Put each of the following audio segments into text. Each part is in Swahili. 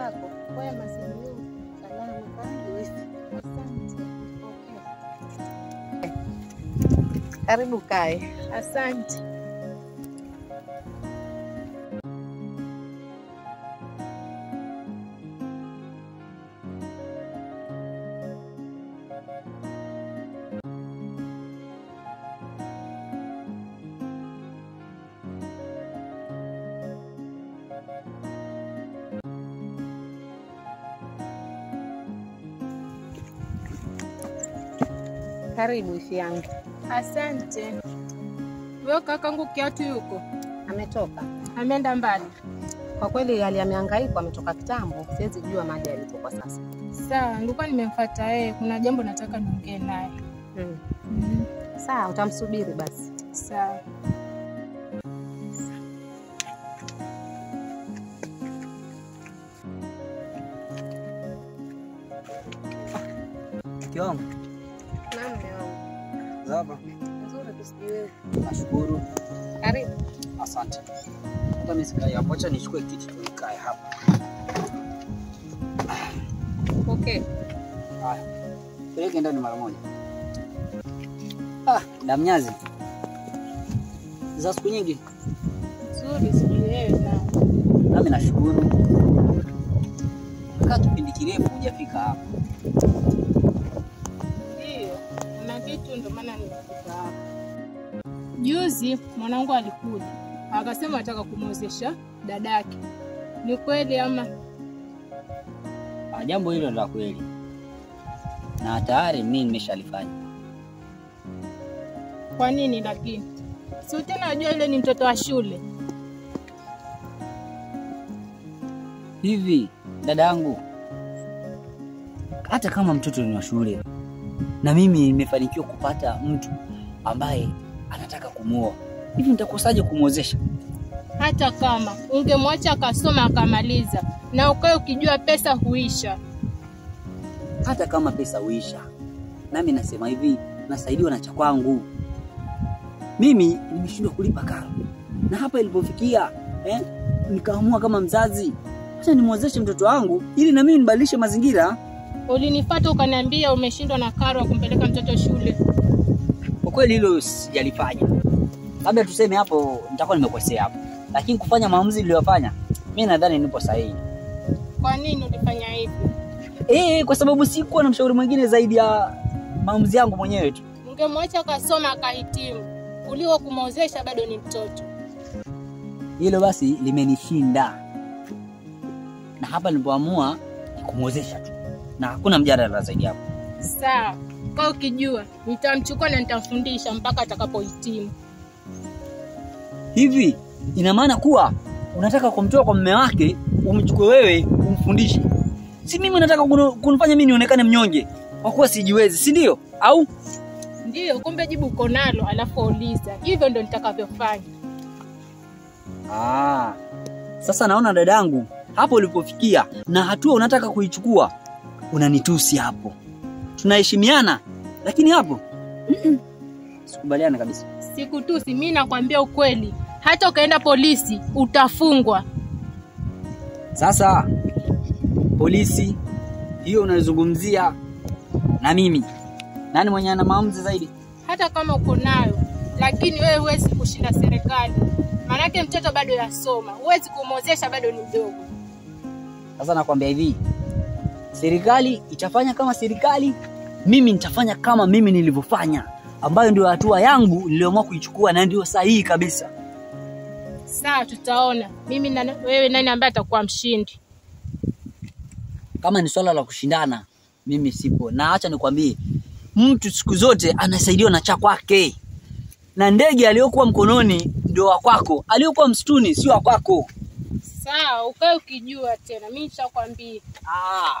zako? Kwema sijui. Salama, karibu. Asante. Okay. Karibu kae. Asante. Karibu ifi yangu. Asante. Wewe kakangu kiatu yuko? Ametoka. Ameenda mbali. Kwa kweli hali amehangaika, ametoka kitambo. Siwezi jua mahali alipo kwa sasa. Sawa, nilikuwa nimemfuata yeye. Kuna jambo nataka niongee naye. Mm. Mm. Sawa, utamsubiri basi. Sawa. Mke wangu Naam, mume wangu. zaba, Nzuri kusijui wewe. nashukuru, Karibu. asante. Hata mimi sikai hapo, acha nichukue kiti tu nikae hapa. Okay. Haya, peleke ndani mara moja. Ah, damnyazi za siku nyingi, Nzuri sijui wewe na. nami nashukuru. Kaa kipindi kirefu hujafika hapa. Ndio. Kuna kitu ndio maana nimefika hapa. Juzi mwanangu alikuja. Akasema anataka kumwozesha dadake. Ni kweli ama? Ah, jambo hilo la kweli na tayari mimi nimeshalifanya. Kwa nini lakini? Si tena najua yule ni mtoto wa shule. Hivi dada yangu, hata kama mtoto ni wa shule na mimi nimefanikiwa kupata mtu ambaye anataka kumwoa, hivi nitakosaje kumwozesha? Hata kama ungemwacha akasoma akamaliza, na ukae ukijua pesa huisha. Hata kama pesa huisha, nami nasema hivi, nasaidiwa na cha kwangu. Mimi nimeshindwa kulipa karo, na hapa ilipofikia eh, nikaamua kama mzazi, acha nimwozeshe mtoto wangu ili na mimi nibadilishe mazingira. Ulinifuata ukaniambia umeshindwa na karo ya kumpeleka mtoto shule. Kwa kweli hilo sijalifanya, labda tuseme hapo nitakuwa nimekosea hapo, lakini kufanya maamuzi niliyofanya mimi nadhani nipo sahihi. Kwa nini ulifanya hivyo? Eh, kwa sababu sikuwa na mshauri mwingine zaidi ya maamuzi yangu mwenyewe tu. Ungemwacha akasoma akahitimu, kuliko kumwozesha bado ni mtoto. Hilo basi limenishinda, na hapa nilipoamua ni kumwozesha tu, na hakuna mjadala zaidi hapo. Sawa, kaa ukijua nitamchukua na nitamfundisha mpaka atakapohitimu. Hivi ina maana kuwa unataka kumtoa kwa mume wake umchukue wewe umfundishe? Si mimi unataka kunu- kunifanya mimi nionekane mnyonge kwa kuwa sijiwezi, si ndio? Au Ndiyo, kumbe jibu uko nalo, alafu uliza. Hivyo ndo nitakavyofanya. Ah, sasa naona dadangu hapo ulipofikia na hatua unataka kuichukua, unanitusi hapo. Tunaheshimiana, lakini hapo mm-mm, sikubaliana kabisa. Sikutusi, mi nakwambia ukweli. Hata ukaenda polisi utafungwa. Sasa polisi hiyo unazungumzia na mimi, nani mwenye ana maamuzi zaidi? hata kama uko nayo, lakini wewe huwezi kushinda serikali, maanake mtoto bado yasoma, huwezi kumwozesha, bado ni mdogo. Sasa nakwambia hivi, serikali itafanya kama serikali, mimi nitafanya kama mimi nilivyofanya, ambayo ndio hatua yangu niliyoamua kuichukua na ndio sahihi kabisa. Sawa, tutaona mimi na wewe nani ambaye atakuwa mshindi. Kama ni swala la kushindana, mimi sipo, na acha nikwambie, mtu siku zote anasaidiwa na cha kwake, na ndege aliyokuwa mkononi ndio wa kwako, aliyokuwa msituni sio wa kwako. Sawa, ukae ukijua tena, mimi nishakwambia. Ah.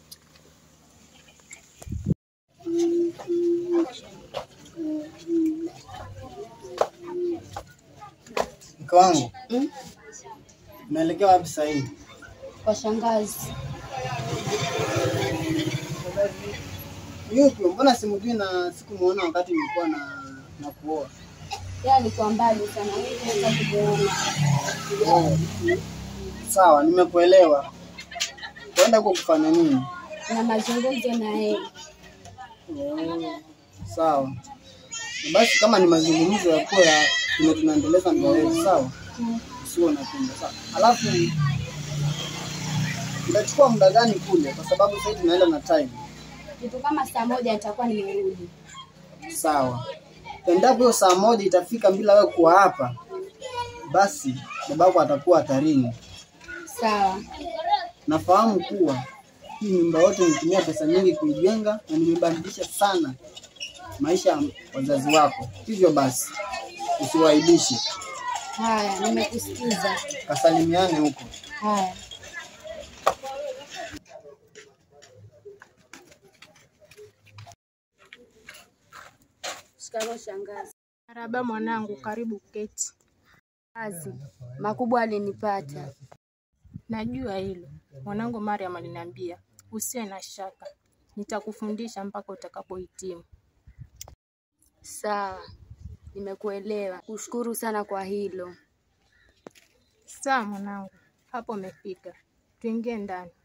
Mke wangu unaelekea wapi sasa hivi? Kwa shangazi. Yupi? Mbona simjui na sikumuona wakati nilikuwa na na kuoa? Yeye alikuwa mbali sana, mimi naweza kuona. Oh. Sawa, nimekuelewa. Waenda huko kufanya nini? na mazungumzo na yeye. Oh, sawa. Basi kama ni mazungumzo ya kuwa ya tume tunaendeleza ndoa yetu, sawa, usio unapinga sawa. Alafu itachukua muda gani kule? Kwa sababu sasa tunaenda na time. Kitu kama saa moja nitakuwa nimerudi. Sawa. Endapo hiyo saa moja itafika bila wewe kuwa hapa, basi babako atakuwa hatarini. Sawa. Nafahamu kuwa hii nyumba yote nimetumia pesa nyingi kuijenga na nimebadilisha sana maisha ya wazazi wako. Hivyo basi usiwaibishe, Haya, nimekusikiza. kasalimiane huko. Haya. Shikamoo shangazi. Marahaba mwanangu, karibu keti. Kazi makubwa alinipata. Najua hilo mwanangu. Mariam aliniambia usiwe na shaka, nitakufundisha mpaka utakapohitimu. Sawa, nimekuelewa. Kushukuru sana kwa hilo. Sawa mwanangu, hapo umefika, tuingie ndani.